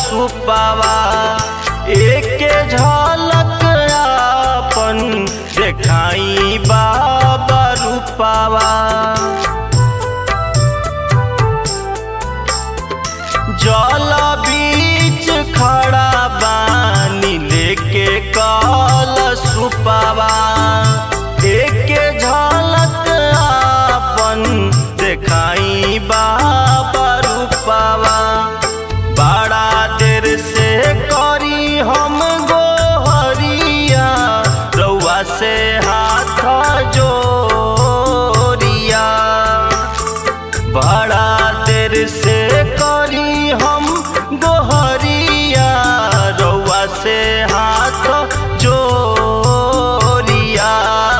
सुपावा एके झलक आपन देखाई बाबा रूपावा जल बीच खड़ा बानी लेके कल सुपावा एके झलक आपन देखाई बाबा रूपावा बड़ा देर से करी हम गोहरिया रउआ से हाथ जोरिया बड़ा देर से करी हम गोहरिया रउआ से हाथ जोरिया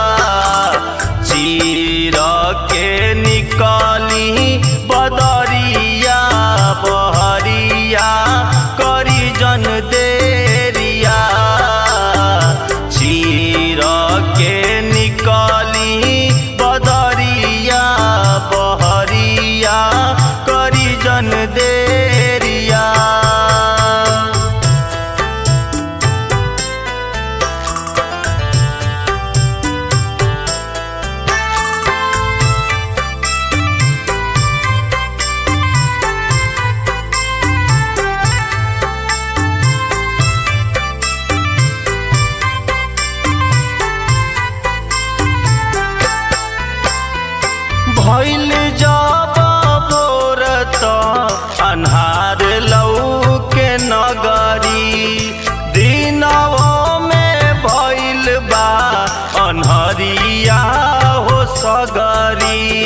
चीर के निकली बदरिया बहरिया करी जन देरिया चीर के निकली बदरिया बहरिया करी जन देरिया भैल जब भोर त अन्हार लौ के नगरी दिनवो में भैल बा अन्हरिया हो सगरी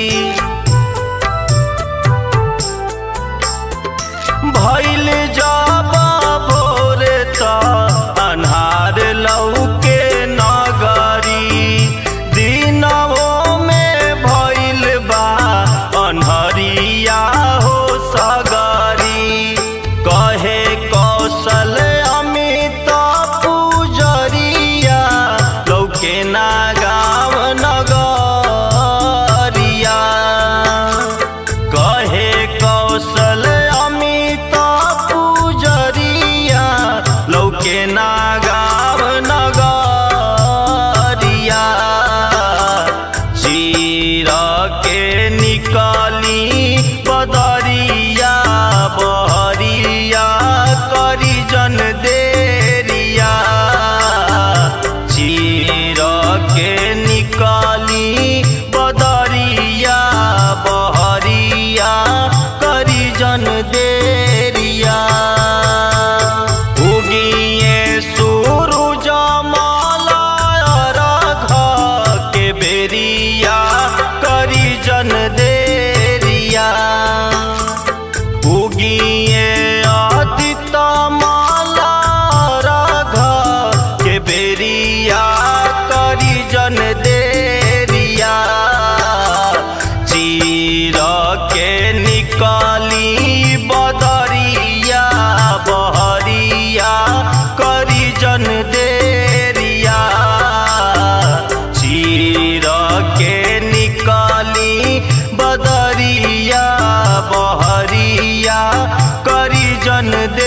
भैल जब भोर त अन्हार लौ के नगरी दिनवो में भैल बा अन्हरिया हो सगरी कहे कौशल अमित पूजरिया लौके ना गाँव नगरिया कहे कौशल अमित पूजरिया लौके ना गाँव नगरिया चीर के निकली बदरिया बहरिया करी जन देरिया चीर के निकली बदरिया बहरिया करी जन देरिया उगिए सूरज मलय रघ के बेरिया करी जन देरिया उगिए आदित माला रघ के बेरिया करी जन देरिया चीर के निकली बदरिया बहरिया करी जन देरिया चीर के निकली बदरिया बहरिया करी जन दे